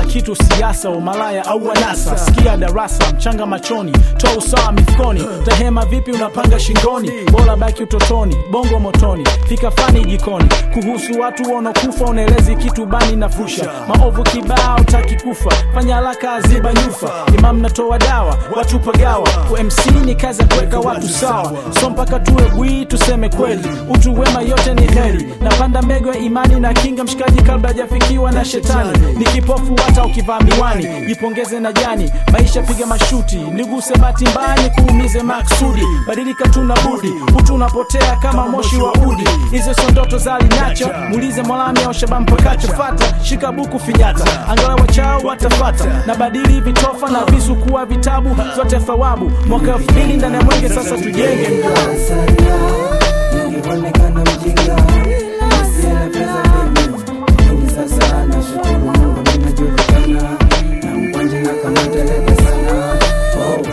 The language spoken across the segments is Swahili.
kila kitu siasa umalaya au wanasa sikia darasa mchanga machoni toa usawa mifukoni tahema vipi unapanga shingoni bora baki utotoni bongo motoni fika fani jikoni kuhusu watu wanaokufa unaelezi kitu bani na fusha maovu kibao taki kufa fanya haraka aziba nyufa imam natoa dawa watu pagawa umc ni kazi ya kuweka watu sawa so mpaka tuwe bwii tuseme kweli utu wema yote ni heri napanda mbegu ya imani na kinga mshikaji kabla hajafikiwa na shetani ni kipofu hata ukivaa miwani jipongeze na jani maisha piga mashuti niguse bati mbaya kuumize maksudi badilika tuna budi utu unapotea kama moshi wa udi hizo sio ndoto za linacho muulize mwalami au shabam pakacho fata shika buku finyata angalau wachao watafata na badili vitofa na visu kuwa vitabu zote thawabu mwaka elfu mbili ndani ya mwenge sasa tujenge mji Nilionekana mjinga Sina pesa mimi Lakini sasa nashukuru Mungu ninajulikana Na mkwanje na kama teleke sana Oh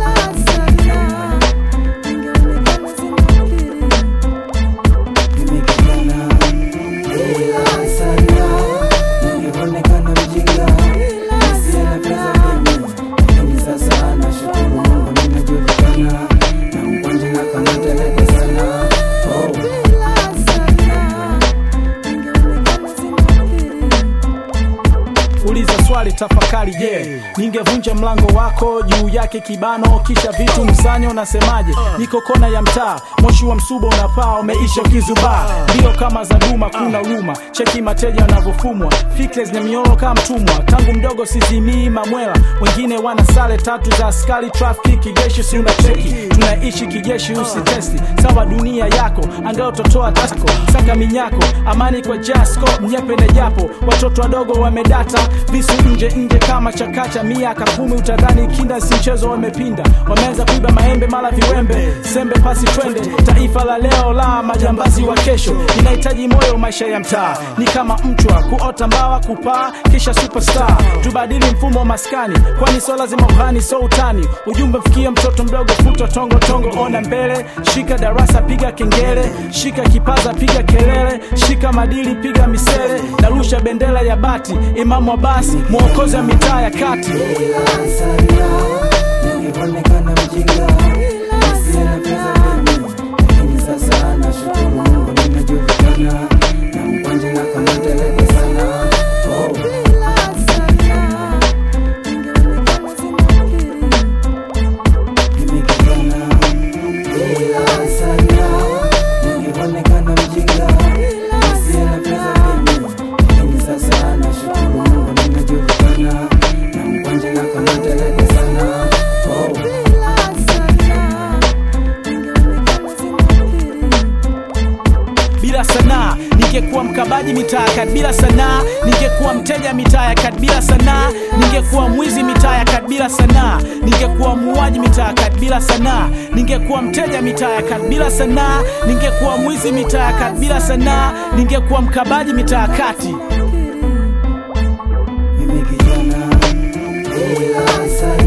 Mimi kijana Ila sana Nilionekana mjinga Sina pesa mimi Lakini sasa nashukuru Mungu ninajulikana Na mkwanje na kama teleke sana Oh uliza swali tafakari je yeah. ningevunja mlango wako juu yake kibano kisha vitu msanya unasemaje niko kona ya mtaa moshi wa msuba unapaa umeisha ukizubaa ndio kama za duma kuna ruma cheki mateja wanavyofumwa fikra zina mioro kama mtumwa tangu mdogo sizimii mamwela wengine wana sare tatu za askari trafiki kijeshi si unacheki tunaishi kijeshi usitesti sawa dunia yako angao totoa tako saka minyako amani kwa jasko mnyepene japo watoto wadogo wamedata visu nje nje kama chakacha miaka kumi utadhani kinda si mchezo wamepinda wameanza kuiba maembe mala viwembe sembe pasi twende taifa la leo la majambazi wa kesho inahitaji moyo maisha ya mtaa ni kama mchwa kuota mbawa kupaa kisha superstar tubadili mfumo wa maskani kwani so lazima uhani so utani ujumbe mfikie mtoto mdogo futo tongo tongo ona mbele shika darasa piga kengele shika kipaza piga kelele shika madili piga misele narusha bendera ya bati imamu wa basi mwokozi wa mitaa ya kati Nilionekana mjinga Sina pesa mimi Lakini sasa nashukuru Mungu ninajulikana Na mkwanje na kama teleke sana Oh Mimi kijana Ila sana Nilionekana mjinga Sina pesa mimi Lakini sasa nashukuru Mungu ninajulikana Na mkwanje na kama teleke sana Oh bila sanaa ningekuwa mkabaji mitaa ya kati bila sanaa ningekuwa mteja mitaa ya kati bila sanaa ningekuwa mwizi mitaa ya kati bila sanaa ningekuwa muuaji mitaa ya kati bila sanaa ningekuwa mteja mitaa ya kati bila sanaa ningekuwa mwizi mitaa ya kati bila sanaa ningekuwa mkabaji mitaa ya kati Mimi kijana ila sana